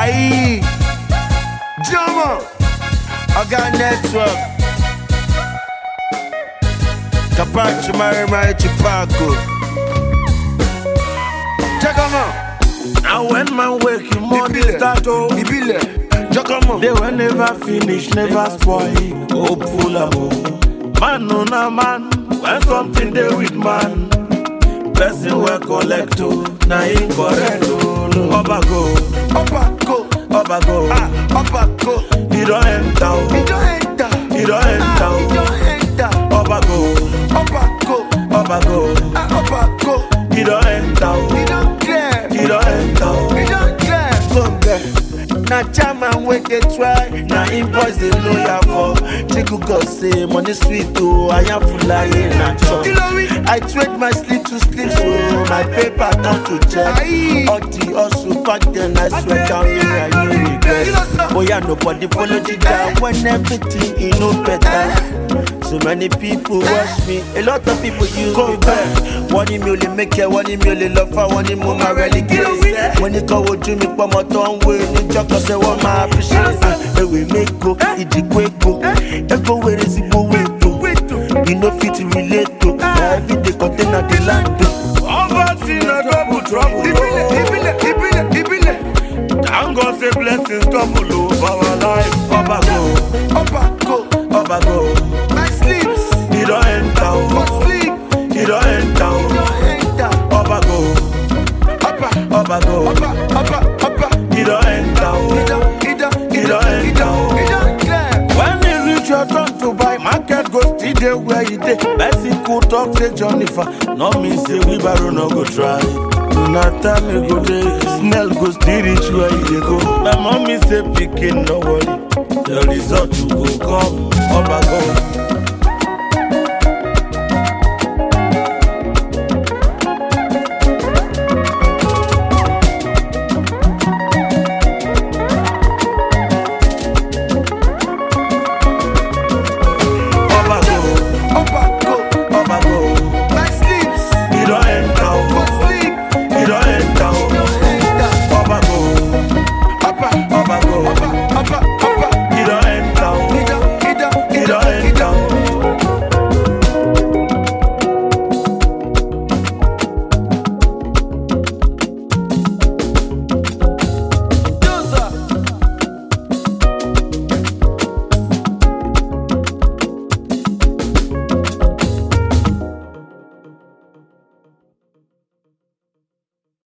Aye. Jama. Oga Network. Kapachi Mari Mari Chipaco. Check 'em out. And when man wake, him money Ibile. start oh. Ibile. Check 'em out. They will never finish, never spoil. Hopeful amo. Man no na man. When something they with man. Person will collect oh. Na him correct oh. Oba go, Upper go. Oba go. Ah, upper go. He don't enter oh. He don't enter. He don't enter Ah, he oh. don't enter. Oba go, Upper go. Oba go. Ah, upper go. He don't enter oh. He don't clear. He don't enter oh. He don't clear. Come there. Na chairman wey dey try, na him boys dey know ya for. Chiku God say money sweet o, ayanfulaye na chop. I trade my sleep to sleep so my paper turn to check. All the hustle back then I swear down me I no regret. Oya nobody follow Jida when everything e no better. So many people watch me, a lot of people use me back. Wọ́n ní mi ò lè mẹ́kẹ́, wọ́n ní mi ò lè lọ fà, wọ́n ní mo máa rẹ́lí gírè. Wọ́n ní kọ́ wojú mi pọ́mọ tó ń wé níjọ́kọ̀ ṣé wọ́n máa fi ṣe é. Ewé mẹ́ko, ìdìgbò èkó, ẹ̀kọ́ wẹ̀rẹ̀ sí gbowó ètò. You no fit relate to, na everyday container dey land o. Poverty na double trouble oh. ìbílẹ̀, ìbílẹ̀, ìbílẹ̀. Thank God say blessings double oh for our life. Oba go, Ọba go, Oba go. my sleeps, He don't enter go oh. sleep, He don't enter oh. no enter. Oba go, Ọba, Oba go. ọba, ọba, ọba. He don't enter oh. Ìdán, ìdán, He ìdán, don't enter ìdán, oh. ìdán clear. When you reach your turn to buy, market go still dey where you dey. Person could talk say Jennifer, no mean say wheelbarrow no go try. Na time you go dey, smell go still reach where you dey go. My mommy say pikin no worry, the result you go come. Oba go,